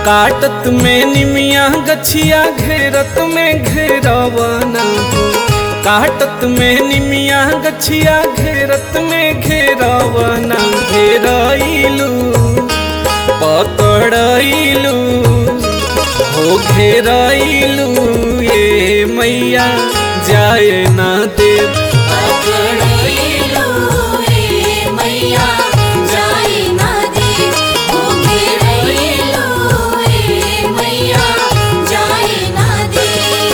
काटत में निमिया गछिया घेरत में घेरवना हो काटत में निमिया गछिया घेरत में घेरवना घेरइलू पकड़इलू हो घेरइलू ये मैया जाए ना देव पकड़इलू ए मैया जाई ना दे ओ घेरइलू ए मैया जाई ना दे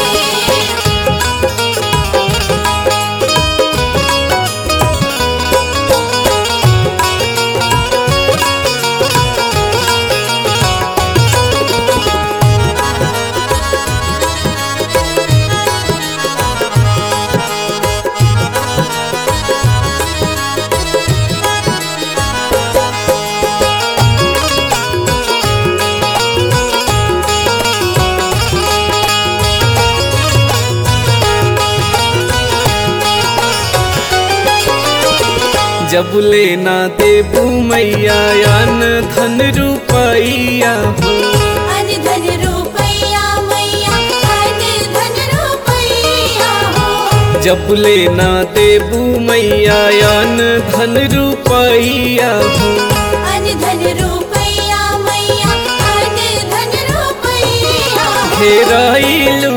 जब लेना देबू मैया अन धन रुपैया हो अन धन रुपैया मैया अन धन रुपैया हो जब लेना देबू मैया अन धन रुपैया हो अन धन रुपैया मैया अन धन रुपैया हो घेरइलू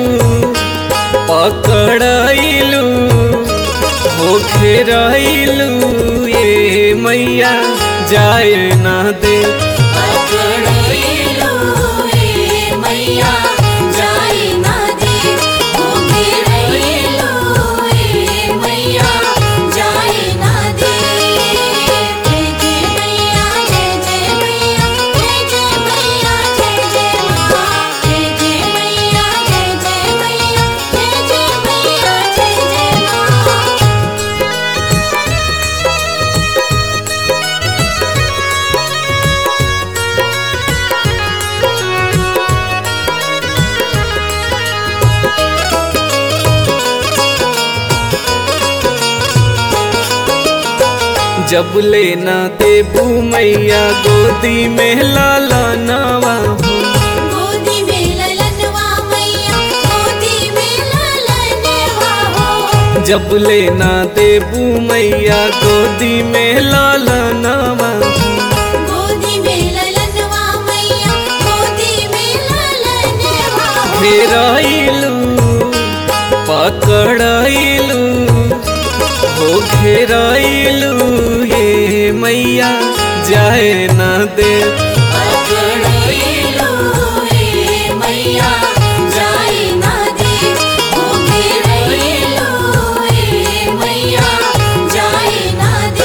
पकड़इलू हो घेरइलू ये मैया जाए ना दे पकड़इलू ए मैया जाई ना दे ओ घेरइलू ए मैया जाई ना दे जय जय मैया जय जय मैया जय जय मैया जय जय मां जय जय मैया जय जय मैया जय जय मैया जय जय मां जब लेना देबू मैया गोदी में लाला नवा हो गोदी में ललनवा मैया गोदी में ललनवा हो जब लेना देबू मैया गोदी में लाला नवा हो गोदी में ललनवा मैया गोदी में ललनवा हो घेरइलू पकड़इलू हो घेरइलू ये मैया जाए ना दे पकड़इलू ए मैया जाई ना दे ओ घेरइलू ए मैया जाई ना दे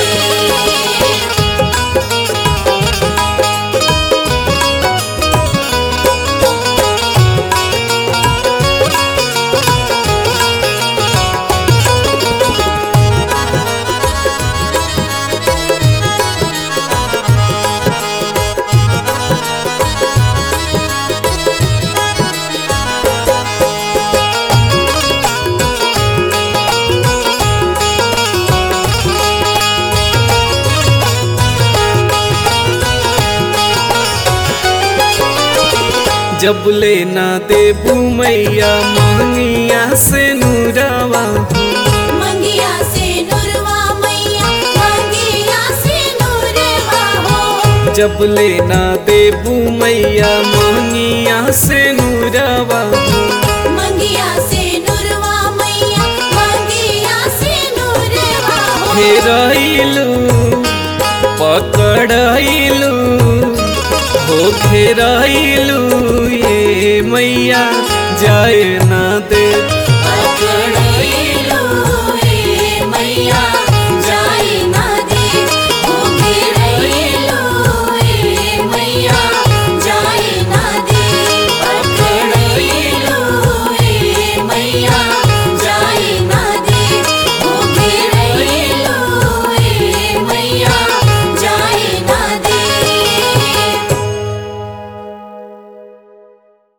जब लेना देबू मैया मंगिया से नूरावा हो मंगिया से नुरवा मैया मंगिया से नुरवा हो जब लेना देबू मैया मोहनिया से नूरावा हो मंगिया से नुरवा मैया मंगिया से नुरवा हो घेरइलू पकड़इलू हो घेरइलू ये मैया जाए